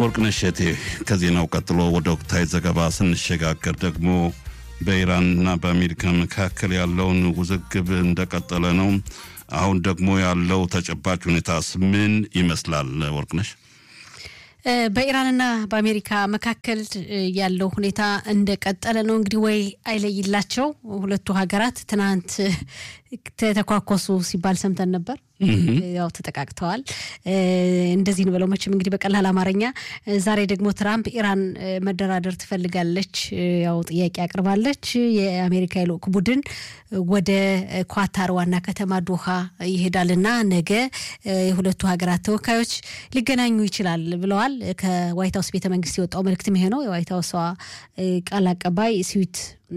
ወርቅነሽ እቴ ከዜናው ቀጥሎ ወደ ወቅታዊ ዘገባ ስንሸጋገር ደግሞ በኢራንና በአሜሪካ መካከል ያለውን ውዝግብ እንደቀጠለ ነው። አሁን ደግሞ ያለው ተጨባጭ ሁኔታስ ምን ይመስላል? ወርቅነሽ በኢራንና በአሜሪካ መካከል ያለው ሁኔታ እንደቀጠለ ነው። እንግዲህ ወይ አይለይላቸው ሁለቱ ሀገራት ትናንት ተተኳኮሱ ሲባል ሰምተን ነበር። ያው ተጠቃቅተዋል። እንደዚህ ነው ብለው መቼም እንግዲህ በቀላል አማርኛ። ዛሬ ደግሞ ትራምፕ ኢራን መደራደር ትፈልጋለች፣ ያው ጥያቄ አቅርባለች። የአሜሪካ የልዑክ ቡድን ወደ ኳታር ዋና ከተማ ዶሃ ይሄዳልና ነገ የሁለቱ ሀገራት ተወካዮች ሊገናኙ ይችላል ብለዋል። ከዋይት ሀውስ ቤተ መንግስት የወጣው መልእክትም ይሄ ነው። የዋይት ሀውሷ ቃል አቀባይ ስዊት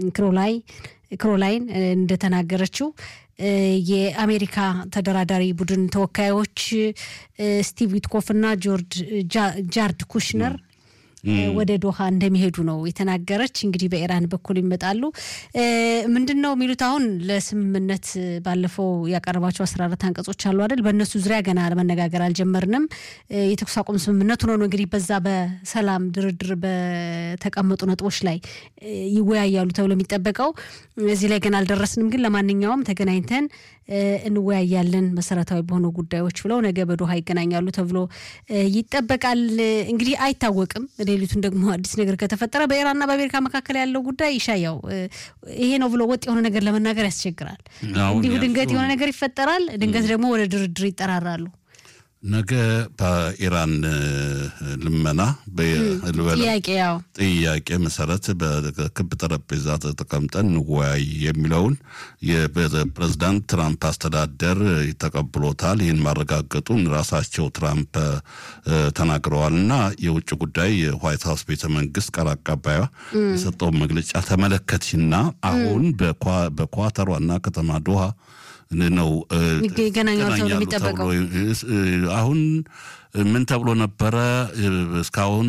ክሮላይን እንደተናገረችው የአሜሪካ ተደራዳሪ ቡድን ተወካዮች ስቲቭ ዊትኮፍ እና ጆርጅ ጃርድ ኩሽነር ወደ ዶሃ እንደሚሄዱ ነው የተናገረች። እንግዲህ በኢራን በኩል ይመጣሉ። ምንድን ነው የሚሉት? አሁን ለስምምነት ባለፈው ያቀረባቸው አስራ አራት አንቀጾች አሉ አይደል? በእነሱ ዙሪያ ገና ለመነጋገር አልጀመርንም። የተኩስ አቁም ስምምነቱ ነው እንግዲህ በዛ በሰላም ድርድር በተቀመጡ ነጥቦች ላይ ይወያያሉ ተብሎ የሚጠበቀው እዚህ ላይ ገና አልደረስንም። ግን ለማንኛውም ተገናኝተን እንወያያለን መሰረታዊ በሆኑ ጉዳዮች ብለው ነገ በዶሃ ይገናኛሉ ተብሎ ይጠበቃል። እንግዲህ አይታወቅም። ሌሊቱን ደግሞ አዲስ ነገር ከተፈጠረ በኢራንና በአሜሪካ መካከል ያለው ጉዳይ ይሻያው ይሄ ነው ብሎ ወጥ የሆነ ነገር ለመናገር ያስቸግራል። እንዲሁ ድንገት የሆነ ነገር ይፈጠራል፣ ድንገት ደግሞ ወደ ድርድር ይጠራራሉ። ነገ በኢራን ልመና ጥያቄ ያው ጥያቄ መሰረት በክብ ጠረጴዛ ተቀምጠን እንወያይ የሚለውን የፕሬዝዳንት ትራምፕ አስተዳደር ተቀብሎታል። ይህን ማረጋገጡን ራሳቸው ትራምፕ ተናግረዋል እና የውጭ ጉዳይ የዋይት ሀውስ ቤተ መንግስት ቃል አቀባዩ የሰጠውን መግለጫ ተመለከትሽና አሁን በኳታር ዋና ከተማ ዶሃ ነው ይገናኛሉ ተብሎ የሚጠበቀው። አሁን ምን ተብሎ ነበረ? እስካሁን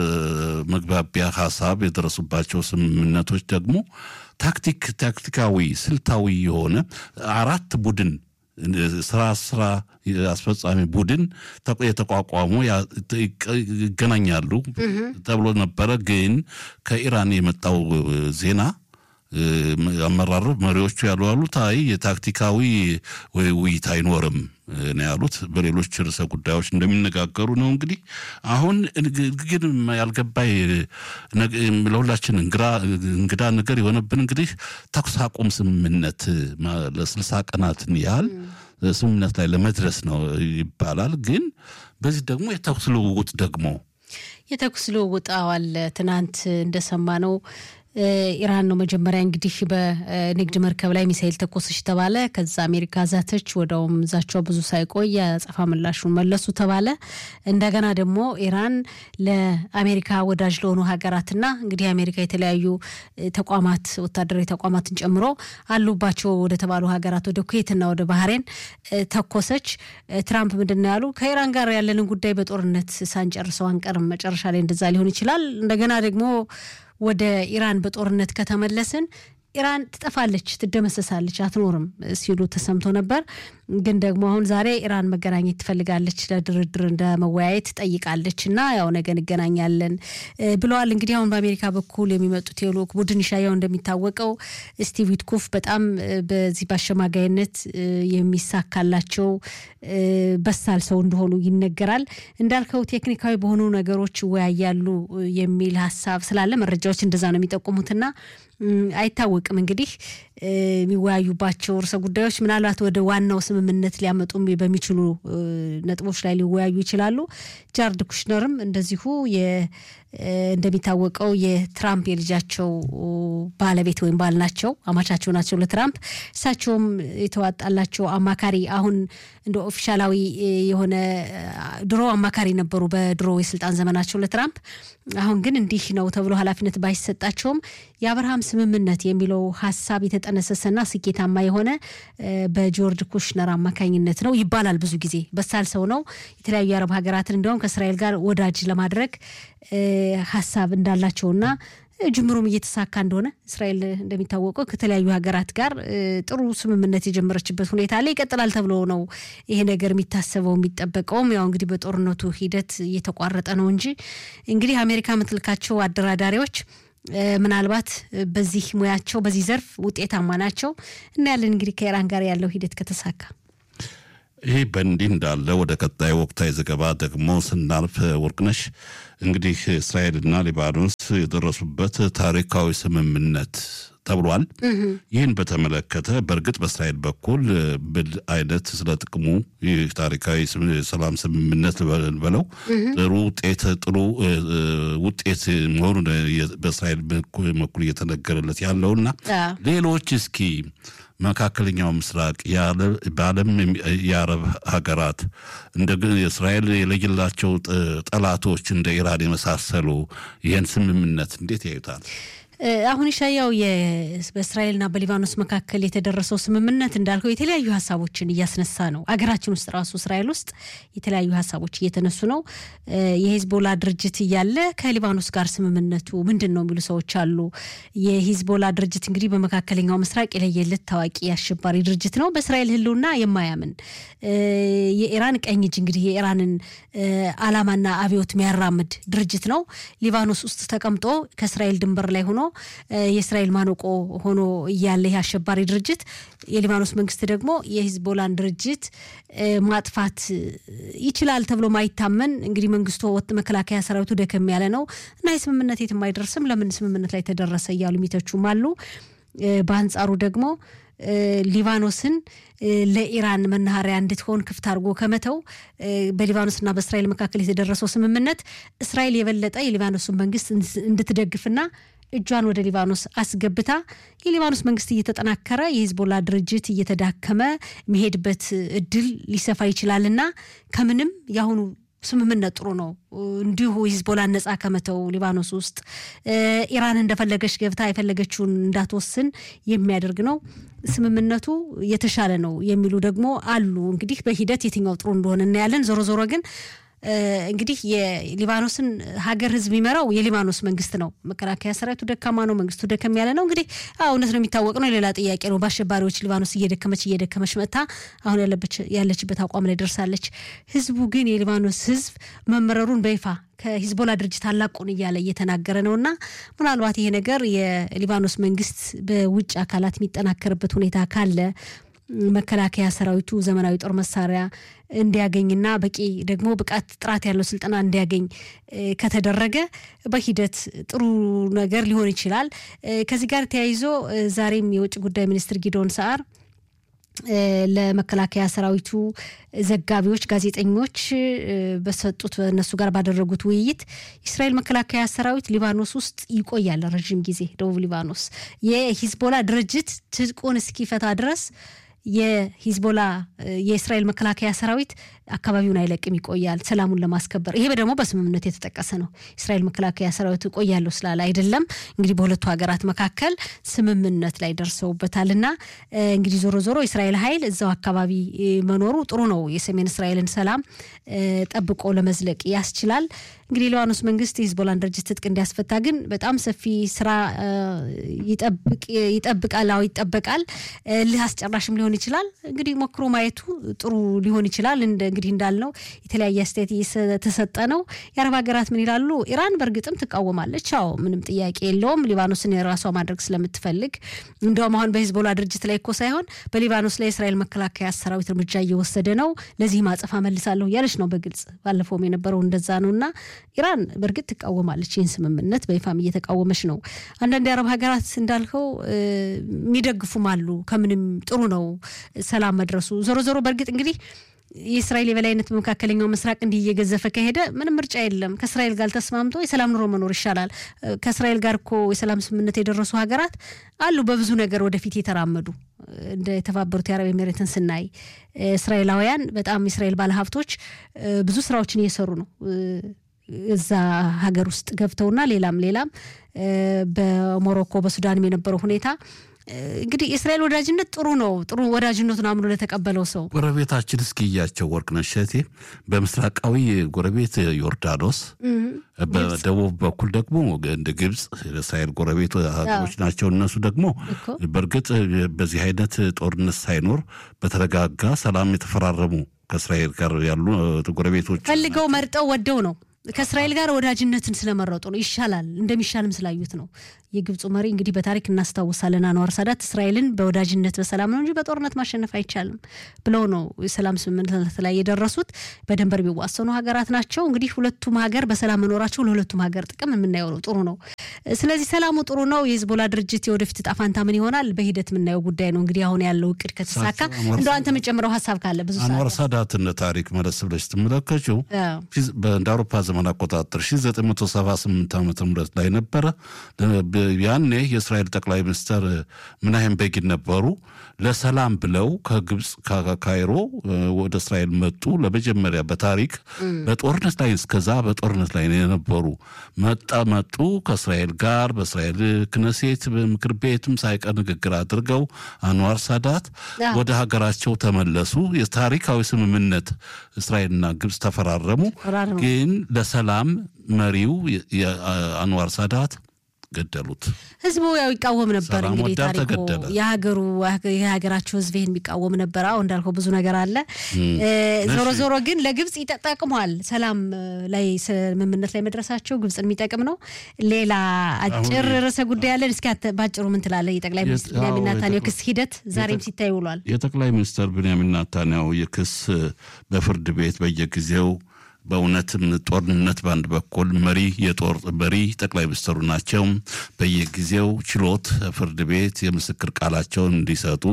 መግባቢያ ሀሳብ የደረሱባቸው ስምምነቶች ደግሞ ታክቲክ ታክቲካዊ ስልታዊ የሆነ አራት ቡድን ስራ ስራ አስፈጻሚ ቡድን የተቋቋሙ ይገናኛሉ ተብሎ ነበረ። ግን ከኢራን የመጣው ዜና አመራሩ መሪዎቹ ያሉ ያሉት አይ የታክቲካዊ ውይይት አይኖርም ነው ያሉት። በሌሎች ርዕሰ ጉዳዮች እንደሚነጋገሩ ነው። እንግዲህ አሁን ግን ያልገባይ ለሁላችን እንግዳ ነገር የሆነብን እንግዲህ ተኩስ አቁም ስምምነት ለስልሳ ቀናትን ያህል ስምምነት ላይ ለመድረስ ነው ይባላል። ግን በዚህ ደግሞ የተኩስ ልውውጥ ደግሞ የተኩስ ልውውጥ አዋል ትናንት እንደሰማ ነው ኢራን ነው መጀመሪያ እንግዲህ በንግድ መርከብ ላይ ሚሳይል ተኮሰች ተባለ። ከዛ አሜሪካ ዛተች። ወደውም ዛቻው ብዙ ሳይቆይ የአጸፋ ምላሹን መለሱ ተባለ። እንደገና ደግሞ ኢራን ለአሜሪካ ወዳጅ ለሆኑ ሀገራትና እንግዲህ አሜሪካ የተለያዩ ተቋማት ወታደራዊ ተቋማትን ጨምሮ አሉባቸው ወደ ተባሉ ሀገራት ወደ ኩዌትና ወደ ባህሬን ተኮሰች። ትራምፕ ምንድን ነው ያሉ? ከኢራን ጋር ያለንን ጉዳይ በጦርነት ሳንጨርሰው አንቀርም። መጨረሻ ላይ እንደዛ ሊሆን ይችላል። እንደገና ደግሞ ወደ ኢራን በጦርነት ከተመለስን ኢራን ትጠፋለች፣ ትደመሰሳለች፣ አትኖርም ሲሉ ተሰምቶ ነበር። ግን ደግሞ አሁን ዛሬ ኢራን መገናኘት ትፈልጋለች፣ ለድርድር እንደ መወያየት ጠይቃለች እና ያው ነገ እንገናኛለን ብለዋል። እንግዲህ አሁን በአሜሪካ በኩል የሚመጡት የልዑክ ቡድን ይሻያው እንደሚታወቀው ስቲቭ ዊትኮፍ በጣም በዚህ በአሸማጋይነት የሚሳካላቸው በሳል ሰው እንደሆኑ ይነገራል። እንዳልከው ቴክኒካዊ በሆኑ ነገሮች ይወያያሉ የሚል ሀሳብ ስላለ መረጃዎች እንደዛ ነው የሚጠቁሙትና አይታወቅም እንግዲህ የሚወያዩባቸው ርዕሰ ጉዳዮች ምናልባት ወደ ዋናው ስምምነት ሊያመጡ በሚችሉ ነጥቦች ላይ ሊወያዩ ይችላሉ። ጃርድ ኩሽነርም እንደዚሁ እንደሚታወቀው የትራምፕ የልጃቸው ባለቤት ወይም ባል ናቸው፣ አማቻቸው ናቸው ለትራምፕ። እሳቸውም የተዋጣላቸው አማካሪ አሁን እንደ ኦፊሻላዊ የሆነ ድሮ አማካሪ ነበሩ በድሮ የስልጣን ዘመናቸው ለትራምፕ። አሁን ግን እንዲህ ነው ተብሎ ኃላፊነት ባይሰጣቸውም የአብርሃም ስምምነት የሚለው ሀሳብ የተጠነሰሰና ስኬታማ የሆነ በጆርጅ ኩሽነር አማካኝነት ነው ይባላል። ብዙ ጊዜ በሳል ሰው ነው። የተለያዩ የአረብ ሀገራትን እንዲያውም ከእስራኤል ጋር ወዳጅ ለማድረግ ሀሳብ እንዳላቸውና ጅምሩም እየተሳካ እንደሆነ እስራኤል እንደሚታወቀው ከተለያዩ ሀገራት ጋር ጥሩ ስምምነት የጀመረችበት ሁኔታ ላይ ይቀጥላል ተብሎ ነው ይሄ ነገር የሚታሰበው የሚጠበቀውም። ያው እንግዲህ በጦርነቱ ሂደት እየተቋረጠ ነው እንጂ እንግዲህ አሜሪካ የምትልካቸው አደራዳሪዎች ምናልባት በዚህ ሙያቸው በዚህ ዘርፍ ውጤታማ ናቸው እናያለን። እንግዲህ ከኢራን ጋር ያለው ሂደት ከተሳካ ይህ በእንዲህ እንዳለ ወደ ቀጣይ ወቅታዊ ዘገባ ደግሞ ስናልፍ ወርቅነሽ እንግዲህ እስራኤልና ሊባኖስ የደረሱበት ታሪካዊ ስምምነት ተብሏል። ይህን በተመለከተ በእርግጥ በእስራኤል በኩል ብል አይነት ስለ ጥቅሙ ይህ ታሪካዊ ሰላም ስምምነት በለው ጥሩ ውጤት ጥሩ ውጤት መሆኑን በእስራኤል በኩል እየተነገረለት ያለውና ሌሎች እስኪ መካከለኛው ምስራቅ በዓለም የአረብ ሀገራት እንደ እስራኤል የለየላቸው ጠላቶች እንደ ኢራን የመሳሰሉ ይህን ስምምነት እንዴት ያዩታል? አሁን ሻያው በእስራኤልና በሊባኖስ መካከል የተደረሰው ስምምነት እንዳልከው የተለያዩ ሀሳቦችን እያስነሳ ነው። አገራችን ውስጥ ራሱ እስራኤል ውስጥ የተለያዩ ሀሳቦች እየተነሱ ነው። የሂዝቦላ ድርጅት እያለ ከሊባኖስ ጋር ስምምነቱ ምንድን ነው የሚሉ ሰዎች አሉ። የሂዝቦላ ድርጅት እንግዲህ በመካከለኛው ምስራቅ የለየለት ታዋቂ አሸባሪ ድርጅት ነው። በእስራኤል ሕልውና የማያምን የኢራን ቀኝ እጅ እንግዲህ የኢራንን ዓላማና አብዮት የሚያራምድ ድርጅት ነው። ሊባኖስ ውስጥ ተቀምጦ ከእስራኤል ድንበር ላይ ሆኖ የእስራኤል ማነቆ ሆኖ እያለ ይህ አሸባሪ ድርጅት የሊባኖስ መንግስት ደግሞ የሂዝቦላን ድርጅት ማጥፋት ይችላል ተብሎ ማይታመን እንግዲህ መንግስቱ ወጥ መከላከያ ሰራዊቱ ደከም ያለ ነው እና የስምምነት የትም አይደርስም፣ ለምን ስምምነት ላይ ተደረሰ እያሉ የሚተቹም አሉ። በአንጻሩ ደግሞ ሊባኖስን ለኢራን መናኸሪያ እንድትሆን ክፍት አድርጎ ከመተው በሊባኖስና በእስራኤል መካከል የተደረሰው ስምምነት እስራኤል የበለጠ የሊባኖስን መንግስት እንድትደግፍና እጇን ወደ ሊባኖስ አስገብታ የሊባኖስ መንግስት እየተጠናከረ የሂዝቦላ ድርጅት እየተዳከመ የሚሄድበት እድል ሊሰፋ ይችላልና ከምንም የአሁኑ ስምምነት ጥሩ ነው። እንዲሁ ሂዝቦላን ነጻ ከመተው ሊባኖስ ውስጥ ኢራን እንደፈለገች ገብታ የፈለገችውን እንዳትወስን የሚያደርግ ነው። ስምምነቱ የተሻለ ነው የሚሉ ደግሞ አሉ። እንግዲህ በሂደት የትኛው ጥሩ እንደሆነ እናያለን። ዞሮ ዞሮ ግን እንግዲህ የሊባኖስን ሀገር ህዝብ የሚመራው የሊባኖስ መንግስት ነው። መከላከያ ሰራዊቱ ደካማ ነው፣ መንግስቱ ደከም ያለ ነው። እንግዲህ እውነት ነው የሚታወቅ ነው። ሌላ ጥያቄ ነው። በአሸባሪዎች ሊባኖስ እየደከመች እየደከመች መጥታ አሁን ያለችበት አቋም ላይ ደርሳለች። ህዝቡ ግን የሊባኖስ ህዝብ መመረሩን በይፋ ከሂዝቦላ ድርጅት አላቁን እያለ እየተናገረ ነው እና ምናልባት ይሄ ነገር የሊባኖስ መንግስት በውጭ አካላት የሚጠናከርበት ሁኔታ ካለ መከላከያ ሰራዊቱ ዘመናዊ ጦር መሳሪያ እንዲያገኝና በቂ ደግሞ ብቃት ጥራት ያለው ስልጠና እንዲያገኝ ከተደረገ በሂደት ጥሩ ነገር ሊሆን ይችላል። ከዚህ ጋር ተያይዞ ዛሬም የውጭ ጉዳይ ሚኒስትር ጊዶን ሰዓር ለመከላከያ ሰራዊቱ ዘጋቢዎች፣ ጋዜጠኞች በሰጡት በእነሱ ጋር ባደረጉት ውይይት የእስራኤል መከላከያ ሰራዊት ሊባኖስ ውስጥ ይቆያል ረዥም ጊዜ ደቡብ ሊባኖስ የሂዝቦላ ድርጅት ትጥቁን እስኪፈታ ድረስ የሂዝቦላ የእስራኤል መከላከያ ሰራዊት አካባቢውን አይለቅም፣ ይቆያል ሰላሙን ለማስከበር። ይሄ ደግሞ በስምምነት የተጠቀሰ ነው። እስራኤል መከላከያ ሰራዊት እቆያለሁ ስላለ አይደለም። እንግዲህ በሁለቱ ሀገራት መካከል ስምምነት ላይ ደርሰውበታል እና እንግዲህ ዞሮ ዞሮ የእስራኤል ኃይል እዛው አካባቢ መኖሩ ጥሩ ነው። የሰሜን እስራኤልን ሰላም ጠብቆ ለመዝለቅ ያስችላል። እንግዲህ ሊባኖስ መንግስት የሂዝቦላን ድርጅት ትጥቅ እንዲያስፈታ ግን በጣም ሰፊ ስራ ይጠብቃል። አዎ ይጠበቃል። ልህ አስጨራሽም ሊሆን ይችላል። እንግዲህ ሞክሮ ማየቱ ጥሩ ሊሆን ይችላል። እንግዲህ እንዳልነው የተለያየ አስተያየት እየተሰጠ ነው። የአረብ ሀገራት ምን ይላሉ? ኢራን በእርግጥም ትቃወማለች። አዎ ምንም ጥያቄ የለውም። ሊባኖስን የራሷ ማድረግ ስለምትፈልግ እንዲያውም አሁን በሂዝቦላ ድርጅት ላይ እኮ ሳይሆን በሊባኖስ ላይ የእስራኤል መከላከያ ሰራዊት እርምጃ እየወሰደ ነው፣ ለዚህ ማጸፋ መልሳለሁ እያለች ነው በግልጽ ባለፈውም የነበረው እንደዛ ነው እና ኢራን በእርግጥ ትቃወማለች። ይህን ስምምነት በይፋም እየተቃወመች ነው። አንዳንድ የአረብ ሀገራት እንዳልከው የሚደግፉም አሉ። ከምንም ጥሩ ነው ሰላም መድረሱ። ዞሮ ዞሮ በእርግጥ እንግዲህ የእስራኤል የበላይነት በመካከለኛው ምስራቅ እንዲህ እየገዘፈ ከሄደ ምንም ምርጫ የለም። ከእስራኤል ጋር ተስማምቶ የሰላም ኑሮ መኖር ይሻላል። ከእስራኤል ጋር እኮ የሰላም ስምምነት የደረሱ ሀገራት አሉ፣ በብዙ ነገር ወደፊት የተራመዱ እንደ የተባበሩት የአረብ ኤሜሬትን ስናይ እስራኤላውያን በጣም የእስራኤል ባለሀብቶች ብዙ ስራዎችን እየሰሩ ነው እዛ ሀገር ውስጥ ገብተውና ሌላም ሌላም በሞሮኮ በሱዳንም የነበረው ሁኔታ እንግዲህ የእስራኤል ወዳጅነት ጥሩ ነው። ጥሩ ወዳጅነቱን አምኖ ለተቀበለው ሰው ጎረቤታችን እስኪያቸው ወርቅነሽ እሸቴ በምስራቃዊ ጎረቤት ዮርዳኖስ፣ በደቡብ በኩል ደግሞ እንደ ግብፅ የእስራኤል ጎረቤት ሀገሮች ናቸው። እነሱ ደግሞ በእርግጥ በዚህ አይነት ጦርነት ሳይኖር በተረጋጋ ሰላም የተፈራረሙ ከእስራኤል ጋር ያሉ ጎረቤቶች ፈልገው መርጠው ወደው ነው ከእስራኤል ጋር ወዳጅነትን ስለመረጡ ነው። ይሻላል እንደሚሻልም ስላዩት ነው። የግብፁ መሪ እንግዲህ በታሪክ እናስታውሳለን። አንዋር ሳዳት እስራኤልን በወዳጅነት በሰላም ነው እንጂ በጦርነት ማሸነፍ አይቻልም ብለው ነው የሰላም ስምምነት ላይ የደረሱት። በድንበር የሚዋሰኑ ሀገራት ናቸው። እንግዲህ ሁለቱም ሀገር በሰላም መኖራቸው ለሁለቱም ሀገር ጥቅም የምናየው ነው። ጥሩ ነው። ስለዚህ ሰላሙ ጥሩ ነው። የሂዝቦላ ድርጅት የወደፊት እጣ ፈንታ ምን ይሆናል በሂደት የምናየው ጉዳይ ነው። እንግዲህ አሁን ያለው እቅድ ከተሳካ እንደ አንተ የምጨምረው ሀሳብ ካለ ብዙ አንዋር ሳዳትን ታሪክ መለስ ብለሽ ስትመለከችው እንደ አውሮፓ ዘመን አቆጣጠር 1978 ዓ ም ላይ ነበረ። ያኔ የእስራኤል ጠቅላይ ሚኒስትር ምናሄም ቤጊን ነበሩ። ለሰላም ብለው ከግብፅ ካይሮ ወደ እስራኤል መጡ። ለመጀመሪያ በታሪክ በጦርነት ላይ እስከዛ በጦርነት ላይ የነበሩ መጣ መጡ ከእስራኤል ጋር በእስራኤል ክነሴት ምክር ቤትም ሳይቀር ንግግር አድርገው አንዋር ሳዳት ወደ ሀገራቸው ተመለሱ። የታሪካዊ ስምምነት እስራኤልና ግብፅ ተፈራረሙ። ግን ለሰላም መሪው አንዋር ሳዳት ገደሉት። ህዝቡ ያው ይቃወም ነበር። ሰላም እንግዲህ ወዳድ ታሪኩ ተገደለ። የሀገሩ የሀገራቸው ህዝብ ይህን የሚቃወም ነበር። አሁ እንዳልከው ብዙ ነገር አለ። ዞሮ ዞሮ ግን ለግብፅ ይጠቅሟል። ሰላም ላይ ስምምነት ላይ መድረሳቸው ግብፅን የሚጠቅም ነው። ሌላ አጭር ርዕሰ ጉዳይ አለን። እስኪ አንተ ባጭሩ ምን ትላለህ? የጠቅላይ ሚኒስትር አዎ፣ ቢንያሚን ኔታንያሁ የጠቅላይ- ክስ ሂደት ዛሬም ሲታይ ውሏል። የጠቅላይ ሚኒስትር ብንያሚን ናታንያሁ የክስ በፍርድ ቤት በየጊዜው በእውነትም ጦርነት በአንድ በኩል መሪ የጦር መሪ ጠቅላይ ሚኒስትሩ ናቸው። በየጊዜው ችሎት ፍርድ ቤት የምስክር ቃላቸውን እንዲሰጡ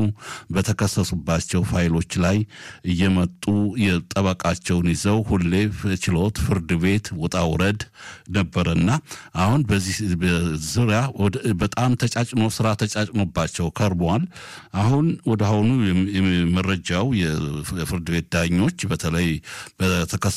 በተከሰሱባቸው ፋይሎች ላይ እየመጡ የጠበቃቸውን ይዘው ሁሌ ችሎት ፍርድ ቤት ውጣ ውረድ ነበረና አሁን በዚህ ዙሪያ ወደ- በጣም ተጫጭኖ ስራ ተጫጭኖባቸው ከርመዋል። አሁን ወደ አሁኑ የም- የም- መረጃው የፍርድ ቤት ዳኞች በተለይ በተከስ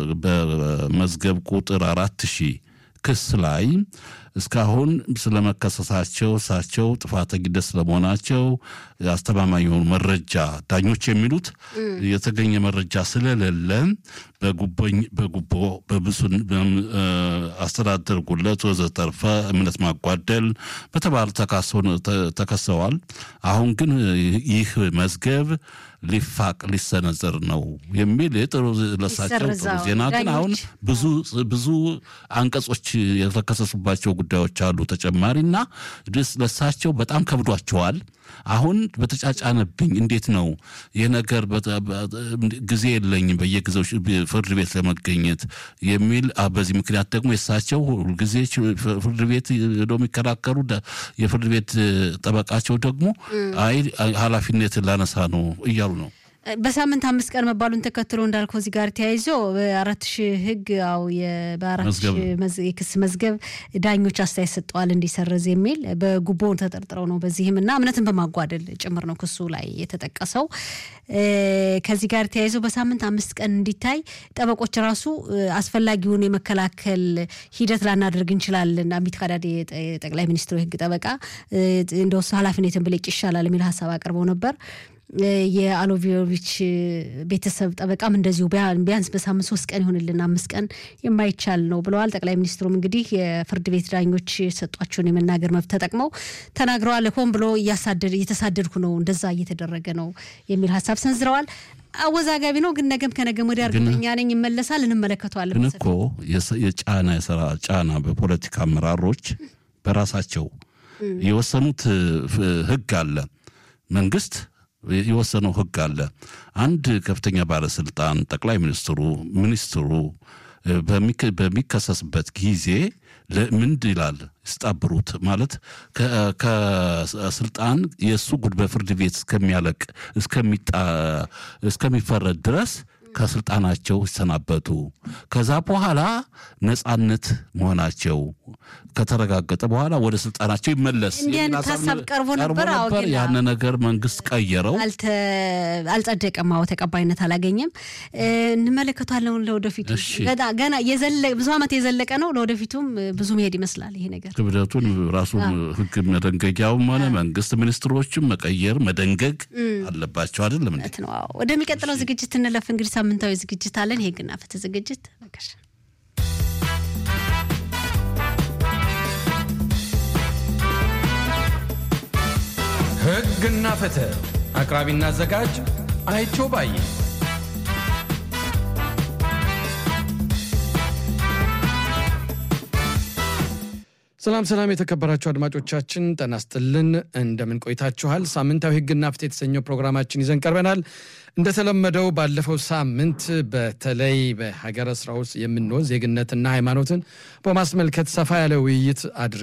በመዝገብ ቁጥር አራት ሺህ ክስ ላይ እስካሁን ስለመከሰሳቸው እሳቸው ጥፋተኝነት ስለመሆናቸው አስተማማኝ የሆኑ መረጃ ዳኞች የሚሉት የተገኘ መረጃ ስለሌለ በጉቦኝ- በጉቦ በብሱን በም- እ፣ አስተዳደር ጉለት ወዘተርፈ እምነት ማጓደል በተባለ ተካሰው ተ- ተከሰዋል። አሁን ግን ይህ መዝገብ ሊፋቅ ሊሰነዘር ነው የሚል የጥሩ ለሳቸው ጥሩ ይሰርዛው። ዜና ግን አሁን ዳኞች ብዙ ብዙ አንቀጾች የተከሰሱባቸው ጉዳዮች አሉ ተጨማሪና ድስ ለሳቸው በጣም ከብዷቸዋል። አሁን በተጫጫነብኝ እንዴት ነው ይህ ነገር በተ- በ- ጊዜ የለኝም በየጊዜው ሽ- ፍርድ ቤት ለመገኘት የሚል አ፣ በዚህ ምክንያት ደግሞ የሳቸው ሁልጊዜ ች- ፍርድ ቤት ሄደው የሚከራከሩ ደ- የፍርድ ቤት ጠበቃቸው ደግሞ አይ ኃላፊነት ላነሳ ነው እያሉ ነው። በሳምንት አምስት ቀን መባሉን ተከትሎ እንዳልከው እዚህ ጋር ተያይዞ በአራት ሺህ ህግ ያው የ- በአራት መዝገብ ሺህ መዝ- የክስ መዝገብ ዳኞች አስተያየት ሰጠዋል እንዲሰረዝ የሚል በጉቦ ተጠርጥረው ነው። በዚህም እና እምነትን በማጓደል ጭምር ነው ክሱ ላይ የተጠቀሰው። እ፣ ከዚህ ጋር ተያይዞ በሳምንት አምስት ቀን እንዲታይ ጠበቆች ራሱ እ፣ አስፈላጊውን የመከላከል ሂደት ላናደርግ እንችላለን። አሚት ካዳዴ የጠ- የጠቅላይ ሚኒስትሩ የህግ ጠበቃ እ፣ እንደወሱ ኃላፊነትን ብለቅ ይሻላል የሚል ሀሳብ አቅርበው ነበር። የአሎቪዮቪች ቤተሰብ ጠበቃም እንደዚሁ ቢያ- ቢያንስ በሳምንት ሶስት ቀን ይሆንልን አምስት ቀን የማይቻል ነው ብለዋል። ጠቅላይ ሚኒስትሩም እንግዲህ የፍርድ ቤት ዳኞች የሰጧቸውን የመናገር መብት ተጠቅመው ተናግረዋል። ሆን ብሎ እያሳደድ እየተሳደድኩ ነው እንደዛ እየተደረገ ነው የሚል ሀሳብ ሰንዝረዋል። አወዛጋቢ ነው ግን ነገም ከነገም ወዲያ እርግጠኛ ነኝ ይመለሳል፣ እንመለከተዋለን። ግን እኮ የሰ- የጫና የስራ ጫና በፖለቲካ አመራሮች በራሳቸው የወሰኑት ፍ- ህግ አለ። መንግስት የወሰነው ህግ አለ። አንድ ከፍተኛ ባለስልጣን ጠቅላይ ሚኒስትሩ ሚኒስትሩ እ፣ በሚከ- በሚከሰስበት ጊዜ ለምንድ ይላል ስጣብሩት ማለት ከ- ከስልጣን የእሱ ጉድ በፍርድ ቤት እስከሚያለቅ እስከሚጣ እስከሚፈረድ ድረስ ከስልጣናቸው ይሰናበቱ። ከዛ በኋላ ነጻነት መሆናቸው ከተረጋገጠ በኋላ ወደ ስልጣናቸው ይመለስ እንዲህ የሚል አይነት ሀሳብ ሀሳብ ቀርቦ ነበር። አዎ፣ ግን ያን ነገር መንግስት ቀየረው። አልተ- አልጸደቀም። አዎ ተቀባይነት አላገኘም። እ፣ እንመለከቷለን ለወደፊቱ እሺ። ገና ገና የዘለ ብዙ ዓመት የዘለቀ ነው። ለወደፊቱም እ፣ ብዙ መሄድ ይመስላል ይሄ ነገር። ክብደቱን ራሱ ህግ መደንገጊያውም ሆነ መንግስት ሚኒስትሮችም መቀየር መደንገግ አለባቸው አይደለም እንዴ? እውነት ነው። አዎ ወደሚቀጥለው ዝግጅት እንለፍ። እንግዲህ ሳምንታዊ ዝግጅት አለን። የህግና ፍትህ ዝግጅት በቃሽ። ሕግና ፍትህ አቅራቢና አዘጋጅ አይቸው ባዬ። ሰላም ሰላም፣ የተከበራችሁ አድማጮቻችን ጤና ይስጥልን። እንደምን ቆይታችኋል? ሳምንታዊ ሕግና ፍትህ የተሰኘው ፕሮግራማችን ይዘን ቀርበናል። እንደተለመደው ባለፈው ሳምንት በተለይ በሀገረ ስራ ውስጥ የምንሆን ዜግነትና ሃይማኖትን በማስመልከት ሰፋ ያለ ውይይት አድርገን